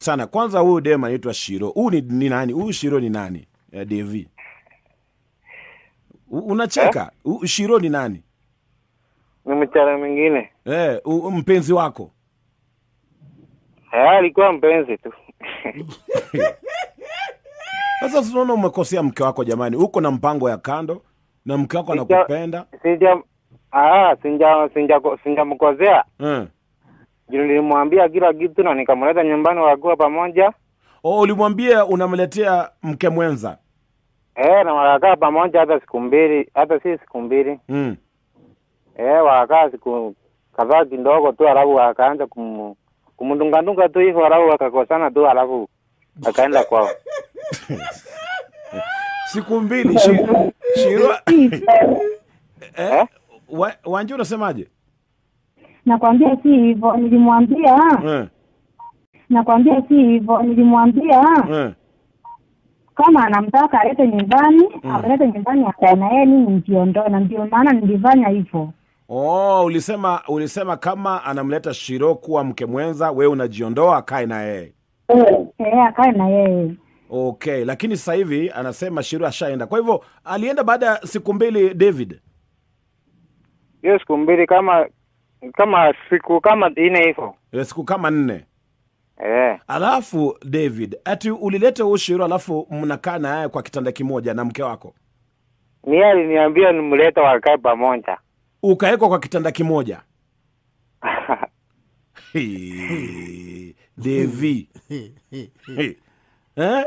sana. Kwanza huyu dem anaitwa Shiro. Huyu ni, ni nani? Huyu Shiro ni nani? Ya Devi. U- Unacheka? Huyu Shiro ni nani? Ni mchana mwingine. Eh, u- mpenzi wako. Eh, alikuwa mpenzi tu. Sasa tunaona umekosea mke wako jamani. Uko na mpango ya kando na mke wako Sija- anakupenda. Sija ah, sinja sinja sinjamkozea. Eh. Juu nilimwambia kila kitu na nikamleta nyumbani wakuwa pamoja. Oh, ulimwambia unamletea mke mwenza. Eh, na wakakaa pamoja hata siku mbili, hata si siku mbili. Mm. Eh, wakakaa siku kadhaa kidogo tu, alafu wakaanza kum kumdungadunga tu hivyo, alafu wakakosana tu, alafu akaenda kwao. Siku mbili shi, Shiro. eh? Wa, Wanje unasemaje? Nakwambia si hivyo, nilimwambia Eh. nakwambia si hivyo, nilimwambia Eh. kama anamtaka alete nyumbani amelete nyumbani, akae na yeye, mimi nijiondoe, na ndio maana nilifanya hivyo. Oh, ulisema ulisema kama anamleta Shiro kuwa mke mwenza, wewe unajiondoa akae na yeye. Eh, akae na yeye. Okay, lakini sasa hivi anasema Shiro ashaenda. Kwa hivyo alienda baada ya siku mbili David. Hiyo siku mbili kama kama siku kama nne hivyo. Eh, Siku kama nne. Eh, Alafu David, ati ulileta huyu Shiro alafu mnakaa na yeye kwa kitanda kimoja na mke wako. ni yeye aliniambia nimlete wakae pamoja. Ukawekwa kwa kitanda kimoja. Hii, Devi. Hii. Eh?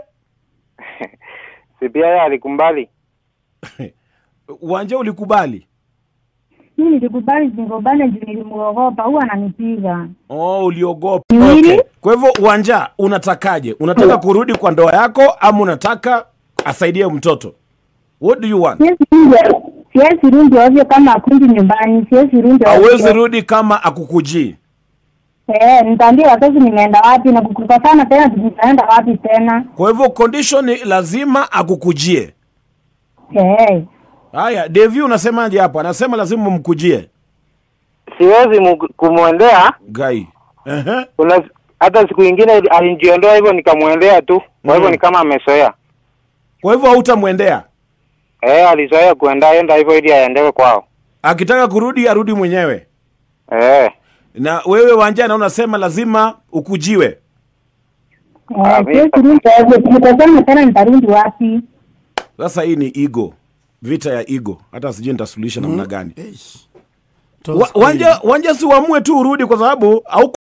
si pia yeye alikumbali. Wanje ulikubali? Mimi nilikubali zingombane juu nilimuogopa, huwa ananipiga. Oh, uliogopa. Nini? Okay. Kwa hivyo Wanja, unatakaje? Unataka kurudi kwa ndoa yako ama unataka asaidie mtoto? What do you want? Siwezi rudi- siwezi rudi ovyo kama akundi nyumbani, siwezi rudi Hawezi ovyo. rudi kama akukujii. Eh, nitaambia wazazi nimeenda wapi na kukukosana tena, nitaenda wapi tena? Kwa hivyo condition ni lazima akukujie. Eh, Haya, Devi unasemaje hapo? Anasema lazima mkujie. Siwezi mu- kumwendea. Gai. Ehe. Kuna hata siku ingine alinijiondoa hivyo nikamwendea tu. Kwa hivyo Mm. ni kama amezoea. Kwa hivyo hautamwendea. Eh, alizoea kuenda enda hivyo ili aendewe kwao. Akitaka kurudi arudi mwenyewe. Eh, Na wewe Wanja na unasema lazima ukujiwe. eh, siwezi rudi ovyo, nikikosana tena nitarudi wapi? Sasa hii ni ego. Vita ya ego. Hata sijui nitasuluhisha namna gani. Eish. Wa, wanja, wanja si uamue tu urudi kwa sababu au